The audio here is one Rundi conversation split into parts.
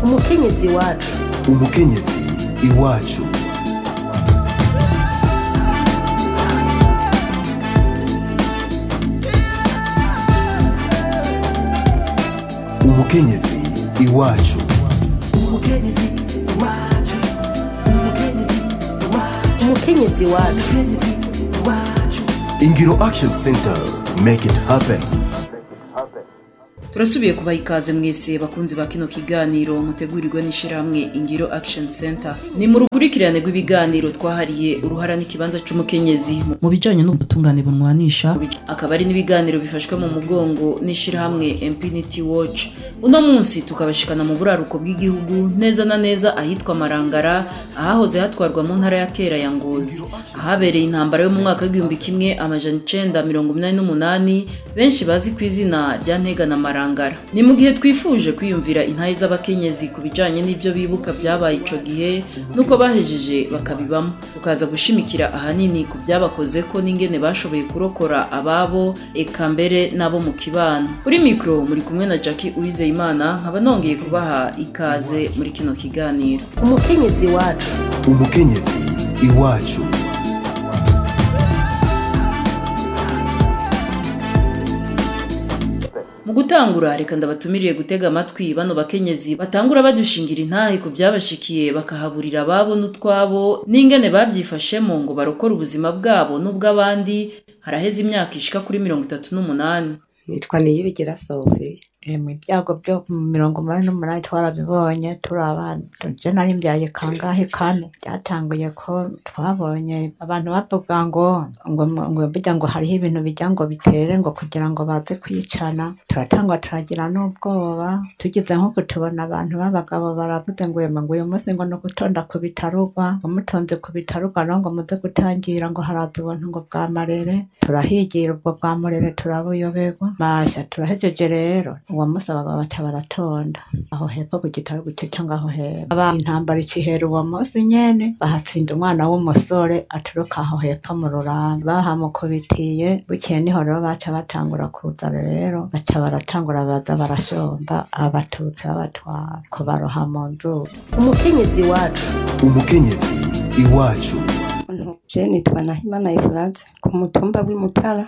umukenyezi wacu umukenyezi iwacu umukenyezi iwacu umukenyezi wacu ingiro action center make it happen turasubiye kubaha ikaze mwese bakunzi ba kino kiganiro mutegurirwe n'ishyirahamwe ingiro action center ni mu rukurikirane rw'ibiganiro twahariye uruhara n'ikibanza c'umukenyezi mu bijanye n'ubutungane bunwanisha akaba ari n'ibiganiro bifashwe mu mugongo n'ishyirahamwe impunity watch uno munsi tukabashikana mu buraruko bw'igihugu neza na neza ahitwa marangara ahahoze hatwarwa mu ntara ya kera ya ngozi ahabereye intambara yo mu mwaka w'igihumbi kimwe amajana icenda mirongo inani n'umunani benshi bazi ku izina rya ntega na marangara ni mu gihe twifuje kwiyumvira intahe z'abakenyezi ku bijanye n'ibyo bibuka byabaye ico gihe n'uko bahejeje bakabibamo tukaza gushimikira ahanini ku byabakoze ko n'ingene bashoboye kurokora ababo eka mbere n'abo mu kibano kuri mikoro muri kumwe na jackie uwizeyimana nkaba nongeye kubaha ikaze muri kino kiganiro umukenyezi wacu umukenyezi iwacu mu gutangura reka ndabatumiriye gutega amatwi bano bakenyezi batangura badushingira intahe ku byabashikiye bakahaburira ababo n'utwabo n'ingene babyifashemo ngo barokore ubuzima bwabo n'ubw'abandi haraheze imyaka ishika kuri mirongo itatu n'umunani nitwa niyibigira sophie mu byago byo mu mirongo umunani n'umunani twarabibonye turi abana je nari mbyaye kangahe kane byatanguye ko twabonye abantu bavuga ngo ngo ngo burya ngo hariho ibintu bijya ngo bitere ngo kugira ngo baze kwicana turatangwa turagira n'ubwoba tugize nko kutubona abantu b'abagabo baravuze ngo yema ngo uyu munsi ngo ni ugutonda ku bitarugwa ngo mutonze ku bitarugwa no ngo muze gutangira ngo haraza ubuntu ngo bwa marere turahigira ubwo bwa murere turabuyoberwa masha turahejeje rero uwo munsi abagabo baca baratonda aho hepfo ku gitaro gucyo cyangwa aho hepfo aba intambara ikihera uwo munsi nyene bahatsinda umwana w'umusore aturuka aho hepfo mu rurambi bahamukubitiye bukeye niho rero baca batangura kuza rero baca baratangura baza barashomba abatutsi babatwara kubaroha mu nzu umukenyezi wacu umukenyezi iwacu je nitwa nahimana efurate ku mutumba w'imutara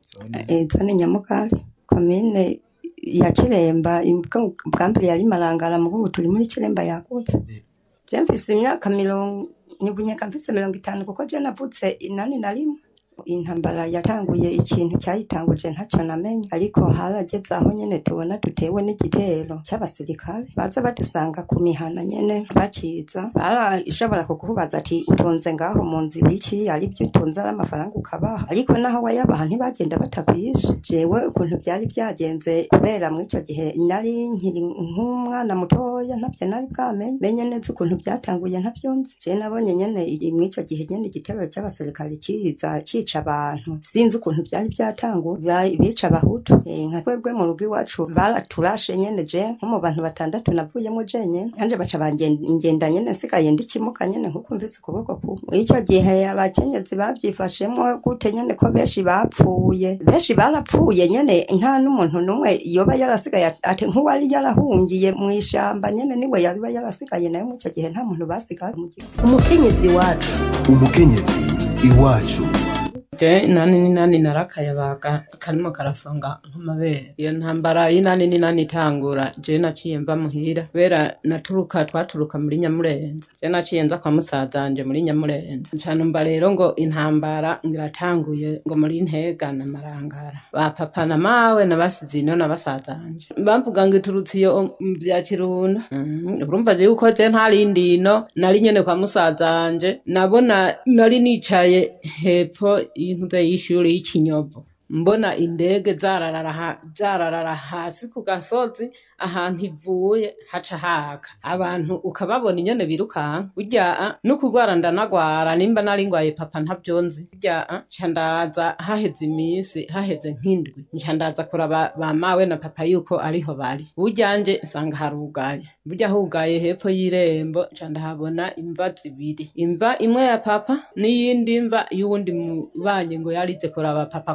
eh, zone nyamugari komine ya kiremba imbwa- bwa mbere yari marangara mu ubu turi muri kiremba yagutse je mfise imyaka mirongo nibunyeka mfise mirongo itanu kuko je navutse inani na rimwe intambara yatanguye ikintu cyayitanguje ntacyo namenye ariko harageze aho nyene tubona dutewe n'igitero cy'abasirikare baza badusanga ku mihana nyene bakiza barashobora kukubaza ati utunze ngaho mu nzu ibiki ari byo utunze ari amafaranga ukabaha ariko naho wayabaha ntibagenda batakwishe jewe ukuntu byari byagenze kubera muri icyo gihe nari nkiri nk'umwana mutoya ntabyo nari bwamenye menye neza ukuntu byatanguye ntabyo nzi je nabonye nyene i- muri icyo gihe nyene igitero cy'abasirikare kiza cica abantu sinzi ukuntu byari byatanguye Ba- bica abahutu Eh, nka twebwe mu rugo iwacu baraturashe nyene je nko mu bantu batandatu navuyemo jenyene kanje baca bangenda nyene nsigaye ndikimuka nyene nkuko mvise ukuboko kumwe muri icyo gihe abakenyezi babyifashemo gute nyene ko benshi bapfuye benshi barapfuye nyene nta n'umuntu n'umwe yoba yarasigaye ati- ati nk'uwari yarahungiye mu ishamba nyene niwe yaba yarasigaye nayo muri icyo gihe nta muntu basigaye mu gihugu umukenyezi wacu umukenyezi iwacu je inani n'inani narakayabaga karimo karasonga nk'amabere iyo ntambara y'inani n'inani itangura je naciye mva muhira kubera naturuka twaturuka muri nyamurenza je naciye nza kwa musazanje muri nyamurenza cane mba rero ngo intambara ngiratanguye ngo muri ntega na marangara ba papa na mawe nabasize ino na basazanje bavuga ngo iturutse iyo mu vya kirunda Mhm, urumva je yuko je ntarindi ino nari nyene kwa musazanje nabona nari nicaye hepfo y'intuze y'ishuri y'ikinyovu mbona indege zararara ha- zararara hasi ku gasozi ahantu ivuye haca haka abantu ukababona inyene birukanka burya no kurwara ndanagwara nimba nari ngwaye papa ntavyonzi burya nca ndaza haheze iminsi haheze nk'indwi nca ndaza kuraba ba mawe na papa yuko ariho bari burya nje nsanga harugaye burya hugaye hepfo y'irembo nca ndahabona imva zibiri imva imwe ya papa n'iyindi mva y'uwundi mubanyi ngo yarize kuraba papa kubera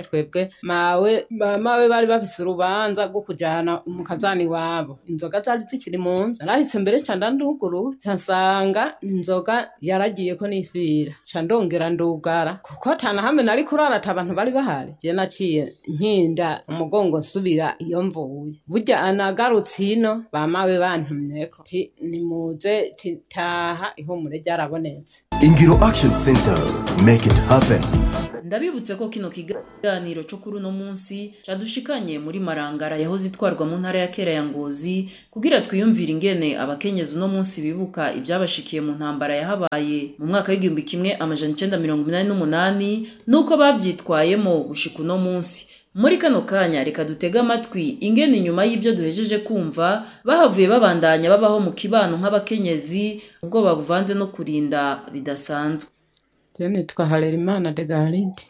twebwe mawe ba- mawe bari bafise urubanza rwo kujana mu kazani wabo inzoga zari zikiri mu nzu narahise mbere ca ndanduguru ca nsanga inzoga yaragiye ko nifira ca ndongera ndugara kuko atana hamwe nari kurara ata abantu bari bahari je naciye nkinda umugongo nsubira iyo mvuye burya anagarutse ino bamawe bantumyeko ti nimuze ti taha ihumure ryarabonetse Ingiro Action Center. Make it happen. ndabibutse ko kino kiganiro cyo kuri uno munsi cadushikanye muri marangara yahoze itwarwa mu ntara ya kera ya ngozi kugira twiyumvire ingene abakenyezi uno munsi bibuka ibyabashikiye mu ntambara yahabaye mu mwaka w'igihumbi kimwe amajana icenda mirongo inani n'umunani n'uko bavyitwayemo gushika uno munsi muri kano kanya reka dutege amatwi ingene inyuma y'ibyo duhejeje kumva bahavuye babandanya babaho mu kibano nk'abakenyezi ubwoba buvanze no kurinda bidasanzwe Je nitwa Harerimana de Garide.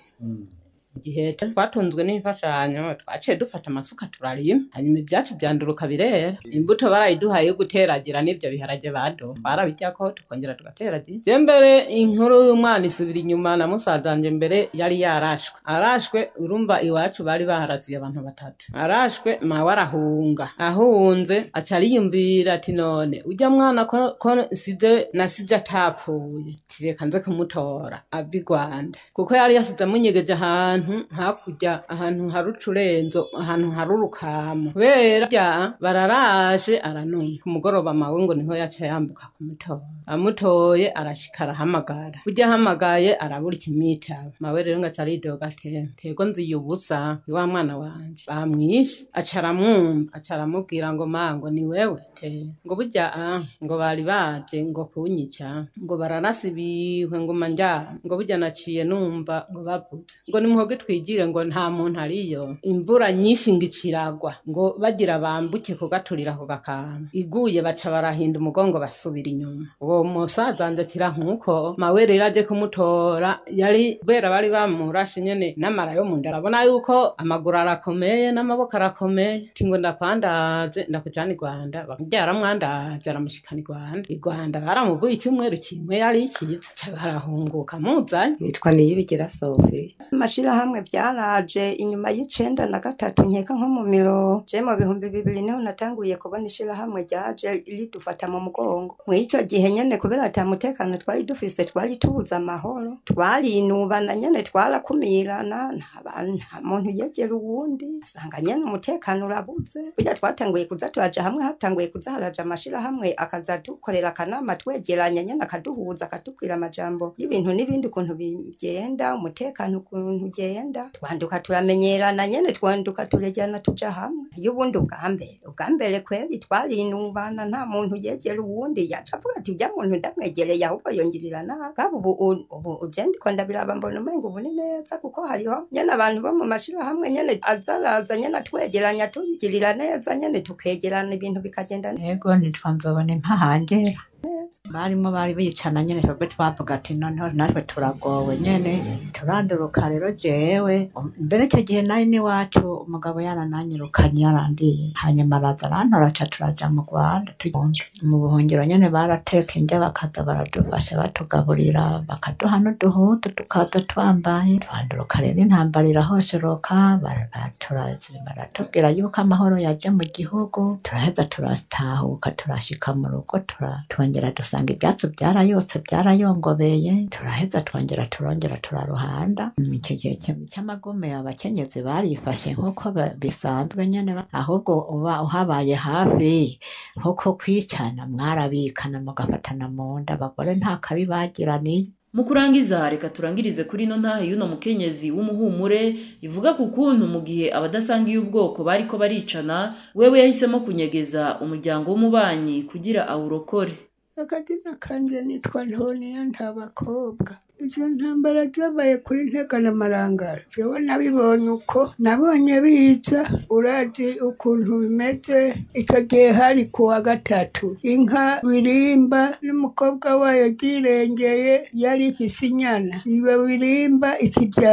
Igihe twatunzwe n'imfashanyo twaciye dufata amasuka turarima hanyuma ibyacu byanduruka birera imbuto barayiduhaye yo guteragira n'ibyo biharage bado twarabiryako tukongera tugateragira je mbere inkuru y'umwana isubira inyuma na musazanje mbere yari yarashwe arashwe urumva iwacu bari baharasiye abantu batatu arashwe mawe arahunga ahunze aca ariyumvira ati none ujya mwana ko, ko nsize nasize atapfuye tireka nze kumutora ava i rwanda kuko yari yasize amunyegeje ahantu hakurya ahantu hari ucurenzo ahantu hari urukamo kubera bya bararaje aranuma ku mugoroba mawe ngo niho yaca yambuka kumutora amutoye arashika arahamagara burya ahamagaye arabura ikimwitaba mawe rero ngo aca aridoga ate tego nziye ubusa ni wa mwana wanje bamwishe aca aramwumva aca aramubwira ngo ma ngo ni wewe te ngo burya ah ngo bari baje ngo kunyica ngo bararasa ibihwe ngo manja ngo burya naciye numva ngo bavuze ngo nimuhoge twigire ngo nta muntu ariyo imvura nyinshi ngo iciragwa ngo bagira bambuke kugaturira ako gakanga iguye baca barahinda umugongo basubira inyuma uwo musaza wanje akira nkuko mawe rero aje kumutora yari kubera bari bamurashe nyene n'amara yo mu nda arabona yuko amaguru arakomeye n'amaboko arakomeye ati ngo ndakwandaze ndakujana i rwanda byaramwandaje aramushikana i rwanda i rwanda baramuvuye icyumweru kimwe yari ikiza ca barahunguka muzanye nitwa niyibigira sofi amashirahamwe byaraje inyuma y'icenda na gatatu nkeka nko mu miro je mu bihumbi bibiri niho natanguye kubona ishirahamwe ryaje ridufata mu mugongo mw'ico gihe nyene kubera ata mutekano twari dufise twari tubuze amahoro twarinubana nyene twarakumirana nta bantu nta muntu yegera uwundi usanga nyene umutekano urabuze burya twatanguye kuza turaja hamwe hatanguye kuza haraja amashirahamwe akaza dukorera akanama twegeranya nyene akaduhuza akatubwira amajambo y'ibintu n'ibindi ukuntu bigenda umutekano ukuntu ugenda twanduka turamenyerana nyene twanduka turegerana tuja hamwe y'ubundi ubwa mbere ubwa mbere kweri twarinubana nta muntu yegera uwundi yaca avuga ati ujya muntu ndamwegereye ahubwo yongirira nabi kaba ubu ubu uje ndiko ndabiraba mbona umenga ubu ni neza kuko hariho nyene abantu bo mu mashirahamwe nyene azaraza nyene atwegeranya tugirira neza nyene tukegerana ibintu bikagenda neza yego nitwa nzobona impahangera barimo bari bicana nyene twebwe twavuga ati noneho natwe turagowe nyene turanduruka rero jewe um, mbere icyo gihe nari n'iwacu umugabo yarananyirukanye yarandiye hanyuma araza arantora ca turaja mu rwanda tugenda mu buhungiro nyene barateka indya bakaza baradufasha batugaburira bakaduha n'uduhutu tukaza twambaye twanduruka rero intambara irahosheroka bara- baturazi- baratubwira yuko amahoro yaje mu gihugu turaheza turatahuka turashika mu rugo tura- twongera dusanga ibyatsi byarayotse byarayongobeye turaheza twongera turongera turaruhanda Mm, icyo gihe cy- cy'amagume abakenyezi barifashe nk'uko ba- bisanzwe nyene ba- ahubwo uba uhabaye hafi nk'uko kwicana mwarabikana mugafatana mu nda abagore nta kabi bagiraniye mu kurangiza reka turangirize kuri ino ntahe y'uno mukenyezi w'umuhumure ivuga ku kuntu mu gihe abadasangiye ubwoko bariko baricana wewe yahisemo kunyegeza umuryango w'umubanyi kugira awurokore akazina kanje nitwa ntoniya nta bakobwa izo ntambara zabaye kuri ntega na marangara jewe nabibonye uko nabonye biza urazi ukuntu bimeze icyo gihe hari ku wa gatatu inka birimba n'umukobwa wayo ryirengeye yari ifise inyana iyo birimba ikibyara ku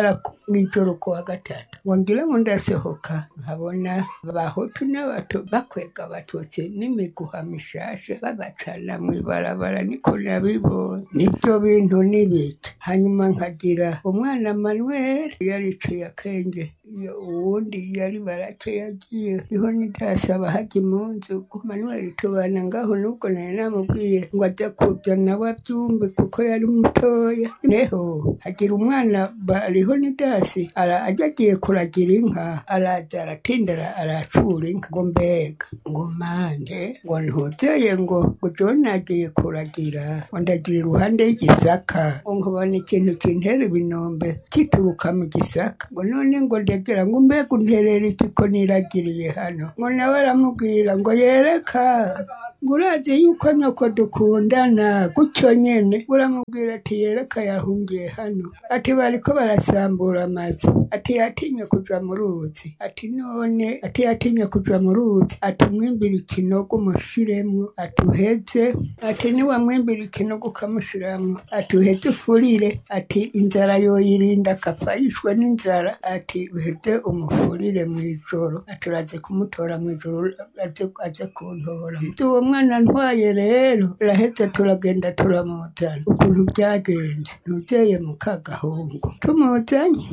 mw'ijoro ku wa gatatu ngo ngire ngo ndasohoka nkabona abahutu n'abato bakwega abatutsi n'imiguha mishasha babacana mw'ibarabara niko nabibonye nibyo bintu n'ibiki hanyuma nkagira umwana manuel yariciye akenge iyo uwundi yari barake yagiye niho nidasaba hajya munzu manuel tubana ngaho nubwo nari namubwiye ngo ajya kuzana we abyumve kuko yari mutoya neho hagira umwana bariho nidasi ara ajya agiye kuragira inka araza aratindara aracura inka ngo mbega ngo mande ngo ntuzeye ngo ngo jewe nagiye kuragira ngo ndagira iruhande y'igisaka ngo nkabona ikintu kintera ibinombe kituruka mu gisaka ngo none ngo ndagira ngo mbega unterera iki ko niragiriye hano ngo nawe aramubwira ngo yereka ngo urazi yuko nyoko dukundana gutyo nyene ngo uramubwira ati yereka yahungiye hano ati bariko barasambura amazu ati yatinye kuja mu ruzi ati none ati yatinye kuja mu ruzi ati umwimbira ikinogo umushiremwo ati uheze ati niwamwimbira ikinogo ukamushiramwo ati uheze ufurire ati inzara yoyirinda akapfa yishwe n'inzara ati uheze umufurire mw'ijoro ati uraze kumutora mw'ijoro aze aze kuntora uwo mwana ntwaye rero turaheze turagenda turamuzana ukuntu byagenze ntuzeye mu kagahungu tumuzanye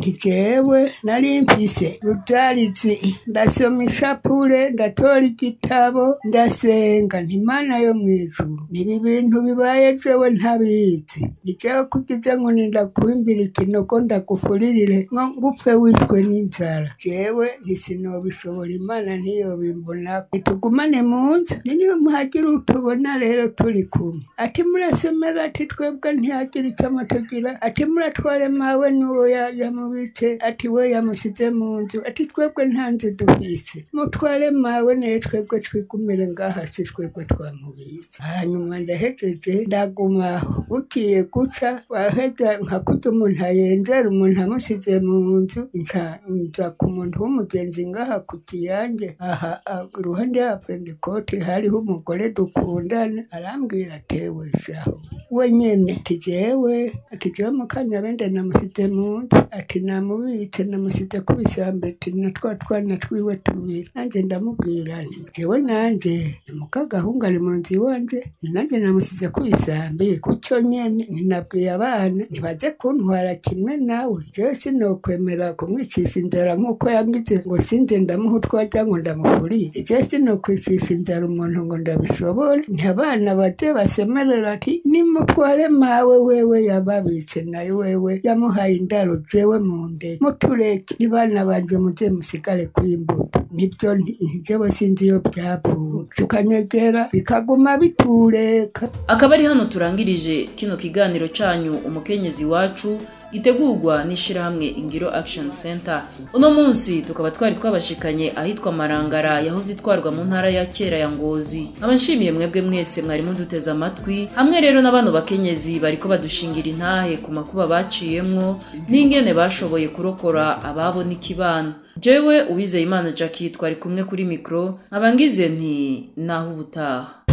ntijewe nari mfise rudarizi ndasoma ishapure ndatora igitabo ndasenga ntimana yo mw'ijuru nibi bintu bibaye jewe ntabizi nijewe kugize ngo nindakwimbira ikinogo ndagufuririre ngo ngupfe wishwe n'inzara jewe ntisinobishobora imana ntiyobimbona nitugumane mu nzu niyo muhagira utubona rero turi kumwe ati murasomera ati twebwe ntihagira icyo amatugira ati muratware mawe n'uwo ya- yamubitse ati we yamusize mu nzu ati twebwe nta nzu dufise mutware mawe naye twebwe twigumire ngaha si twebwe twamubitse hanyuma ndahejeje ndagumaho bugiye guca waheza nka kurya umuntu ayenzera umuntu amusize mu nzu nca nza ku muntu w'umugenzi ngaha ku kiyange aha ah, iruhande ya pentekote hariho umugore dukundana arambwira atewe shaho we nyene ati jewe ati jewe mukanyabende namusize mu nzu ati namubitse namusize ku bisambi ati na twa twana twiwe tubiri nanjye ndamubwira nti jewe nanje ni mukagahungu ari mu nzu iwanje nanjye namusize ku bisambi gutyo nyene ninabwiye abana ntibaze kuntwara kimwe nawe jewe sinokwemera kumwicisha inzara nk'uko yangize ngo sinze ndamuha utwajya ngo ndamufurire jewe sinokwicisha inzara umuntu ngo ndabishobore nti abana baje basemerera ati nimutware mawe wewe yababitse nayo wewe yamuhaye indaro jewe mu nde mutureke nibana banje muze musigare kw'imbuto nibyo nti- ntijewe sinzi iyo byavuye tukanyegera bikaguma bitureka akaba ari hano turangirije kino kiganiro cyanyu umukenyezi wacu gitegurwa n'ishyirahamwe ingiro action center uno munsi tukaba twari twabashikanye ahitwa marangara yahoze itwarwa mu ntara ya kera ya ngozi nkaba nshimiye mwebwe mwese mwari muduteze amatwi hamwe rero na bano bakenyezi bariko badushingira intahe ku makuba baciyemwo n'ingene bashoboye kurokora ababo n'ikibano jewe uwizeye imana jackie twari kumwe kuri mikoro nkaba ngize nti naho ubutaha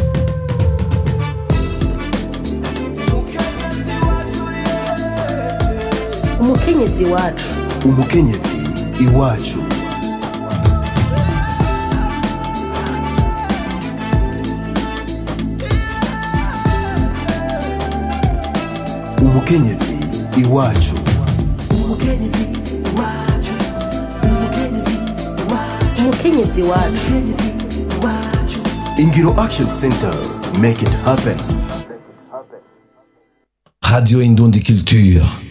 umukenyezi wacu umukenyezi iwacu umukenyezi iwacu umukenyezi wacu ingiro action center make it happen Radio Indundi Culture.